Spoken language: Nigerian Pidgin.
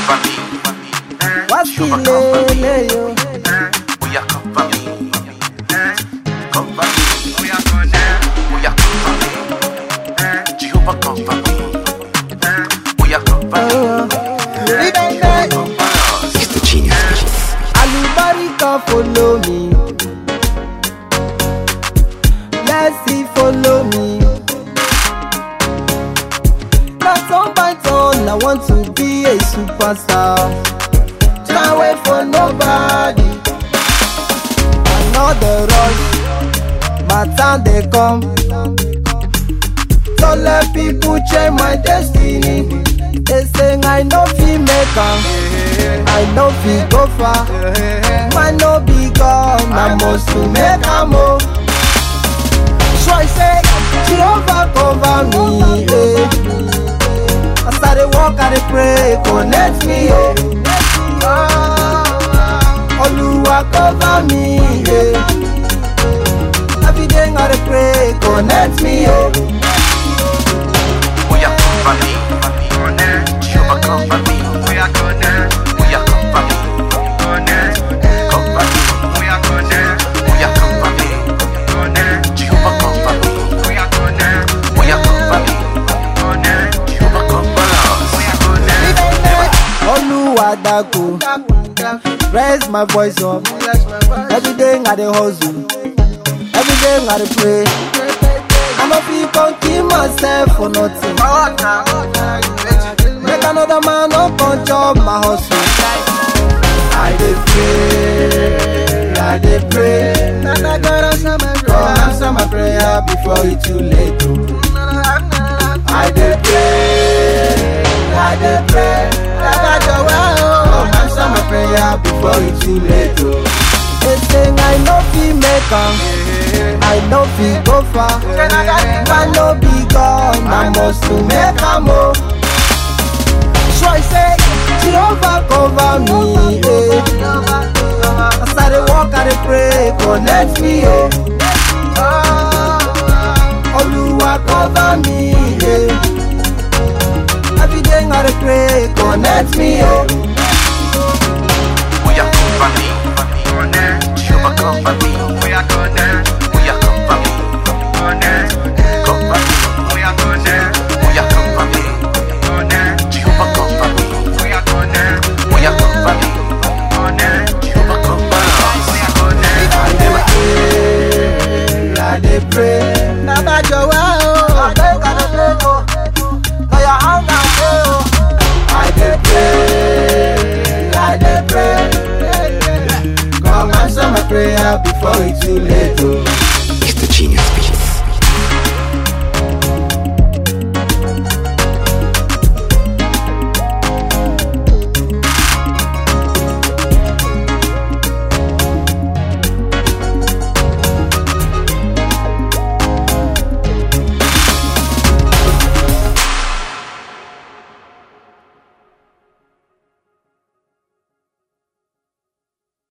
cover me. Wasilele yo. Oh yeah, cover me. Cover me. Oh yeah, cover me. Jehovah cover me. Oh yeah, cover me. Ribende. Cover us. It's the genius vision. Alubarika follow me. Blessing follow me. Na turn by turn, I want to be a superstar. Can't wait for nobody. Another rush, my time they come. Don't let people change my destiny. They say I no fit make am, I no fit go far. Man no be God, I must to make am o. So I say, Jehovah cover me. Eh. As I dey walk, I dey pray, connect me. Eh. Oluwa cover me. Eh. Every day I dey pray, connect me. Eh. Oh yeah, cover me. Jehovah cover me. Oh yeah, cover me. Cover me. Oh yeah, cover me. Jehovah cover me. Oh yeah, cover me. Jehovah cover us. Oluwa dako, raise my voice up. Every day I dey hustle, every day I dey pray. I no fit come kill myself for nothing. Make another man no come chop my hustle. I dey pray, I dey pray. Nana God answer my prayer. God answer my prayer before it too late. oh. I dey pray, I dey pray. Baba jọ̀wọ́ o. God answer my prayer before it too late. Oh. They say I no fit make am, I no fit go far. I no be God, I must to make am o. So I say, Jehovah cover me. Eh. As I dey walk, I dey pray, connect me. Eh. Oluwa cover me. Eh. Every day I dey pray, connect me. Eh. Oh yeah, cover me. Jehovah cover me. Oh yeah, cover me. Cover me. Oh yeah, cover me. Jehovah cover me. Oh yeah, cover me. Jehovah cover us. I dey pray. Baba jọ̀wọ́ o. Abeg I dey pray o. Na your hand I dey o. I dey pray. I dey pray. Come answer my prayer before it too late o.